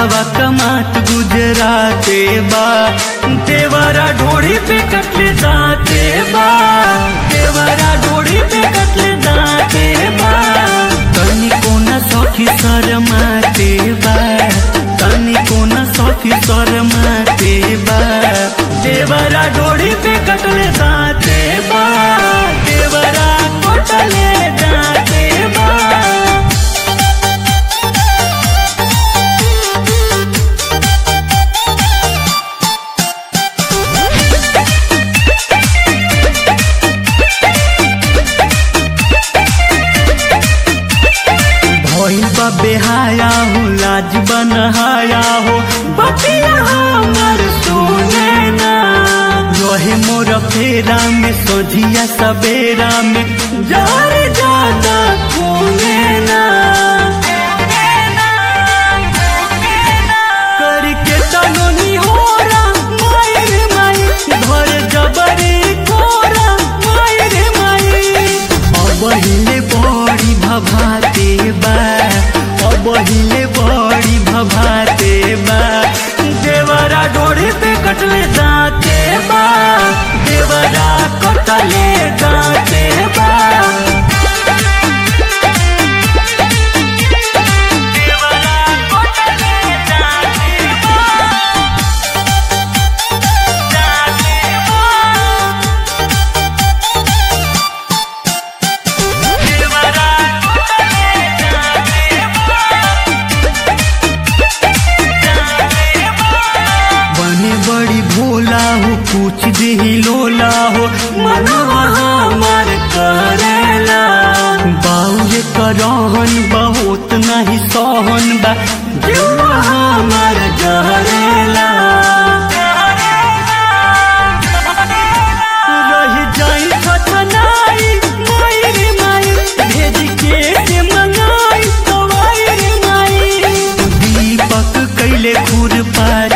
पियावा कमात गुजराते बा देवरा ढोड़ी पे कटले जाते बा देवरा ढोड़ी पे कटले जाते बा तनी कोना सखी शरमाते बा तनी कोना सखी शरमाते बा देवरा ढोड़ी पे कटले जाते बा देवरा कटले जाते बा भइल बा बेहाया हो लाज बनहाया हो बतिया हमर सुने ना रहे मोर फेरा में सोझिया सवेरा में जार जाना खूने ना करके तनोनी होरा मायर माई घर जबरी कोरा मायर माई अब हिले बड़ी भभाते बा अब हिले बड़ी भभाते बा देवरा डोरी पे कटले जाते बा देवरा कटले जाते बा देवरा कटले जाते बा जाते बा देवरा कटले जाते बने बड़ी भोला हो पूछ देही लोला हो मनवा हमार करेला बाउरे करहन बहुत नहीं सहन बा जुआ हमार जहरेला रही जाई छछनाई माई रे माई भेज के से मंगाई दवाई रे माई दीपक कैले खुर पार